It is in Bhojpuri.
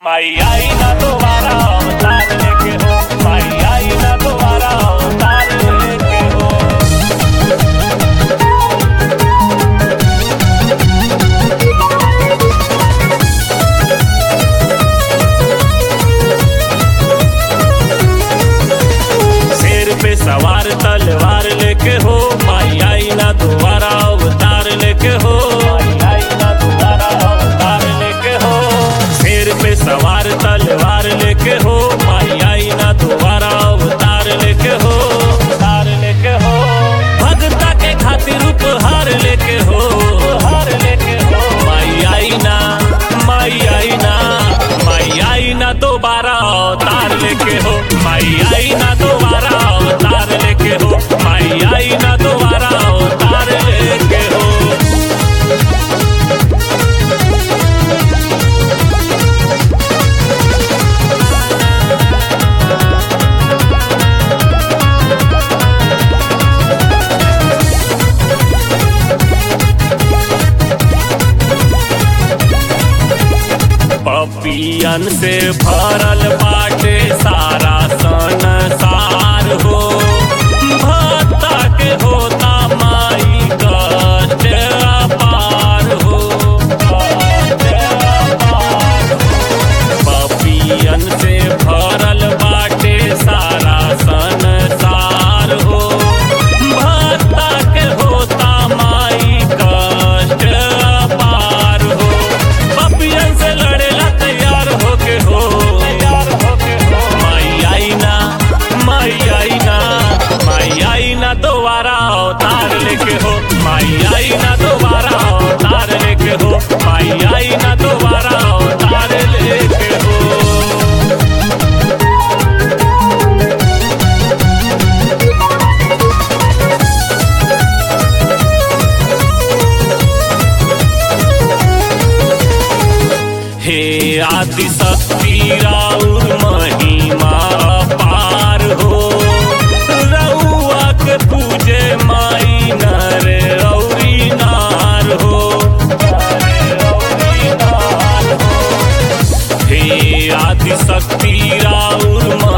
माई आई ना दोबारा अवतार लेके हो माई आई ना दोबारा अवतार लेके हो शेर पे सवार तलवार लेके हो माई आई ना दोबारा अवतार लेके हो माई आई ना दोबारा अवतार लेके हो शेर पे सवार तलवार लेके हो माई आई ना दोबारा अवतार लेके हो अवतार लेके हो भगता के खातिर उपहार लेके हो हार लेके हो माई आई ना माई आई ना माई आई ना दोबारा अवतार लेके हो माई आई ना दोबारा अवतार लेके हो माई आई ना दोबारा अवतार लेके हो पपियन से भरल बाटे सारा संसार हो भक्ता के होता माई कष्ट अपार हो कष्ट अपार हो। पपियन से भरल बाटे सारा संसार हो भक्ता के होता माई कष्ट अपार हो पपियन से लड़ेला तैयार होके हो तैयार होके हो माई आई ना माई आई ना माई आई ना दोबारा अवतार लेके हो माई आई ना दोबारा अवतार लेके हो माई आई ना दोबारा अवतार लेके हो हे आदि शक्ति राउर महिमा पार हो रउआ के पूजे माई नर रौरी नार हो हे आदि शक्ति राउर